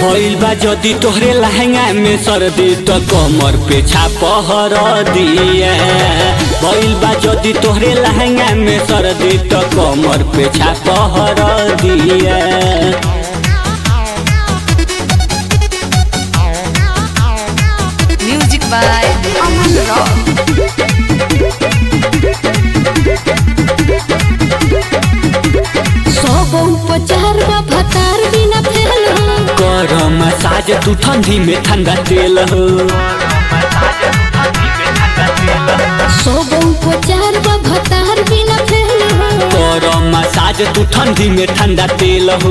भइल बा जदी तोहरे लहंगा में सर्दी तो कमर पे छापहर दिए भइल बा जदी तोहरे लहंगा में सर्दी तो कमर पे छापहर दिए Music by Aman Rock. सौ गो उपचार बा भतार बिना फेल हो कर मसाज तू ठंडी में ठंडा तेल हो सौ गो उपचार बा भतार बिना फेल हो कर मसाज तू ठंडी में ठंडा तेल हो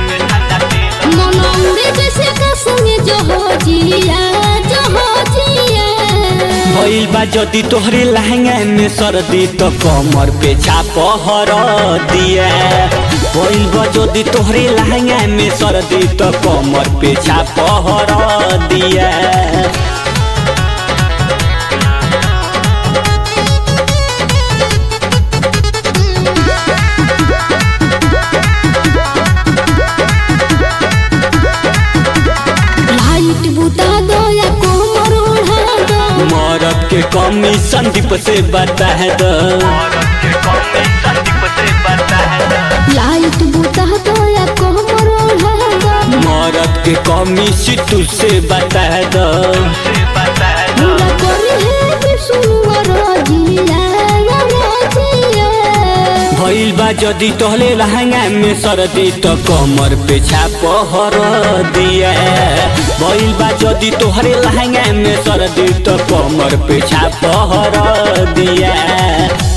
मनौरे जैसे कसमे जो हो जिया जो हो जिया भइल बा जदी तोहरे लहंगा में सर्दी तो कमर पे छापहर दिए भइल बा जदी तोहरे लहंगा में सर्दी तो कमर पे छापहर दिए लाइट बुता दो या कोमर उड़ा दो मरद के कमी संदीप से बता दो लाइट बुता दो या कोमर उड़ा दो मरद के कमी सितू से बता दो पूरा करे है विष्णु रोजिया या रोजिया भइल बा जदी तोहले लहंगा में सर्दी तो कमर पे छापहर दिए भइल बा जदी तोहरे लहंगा में सर्दी तो कमर पे छापहर दिए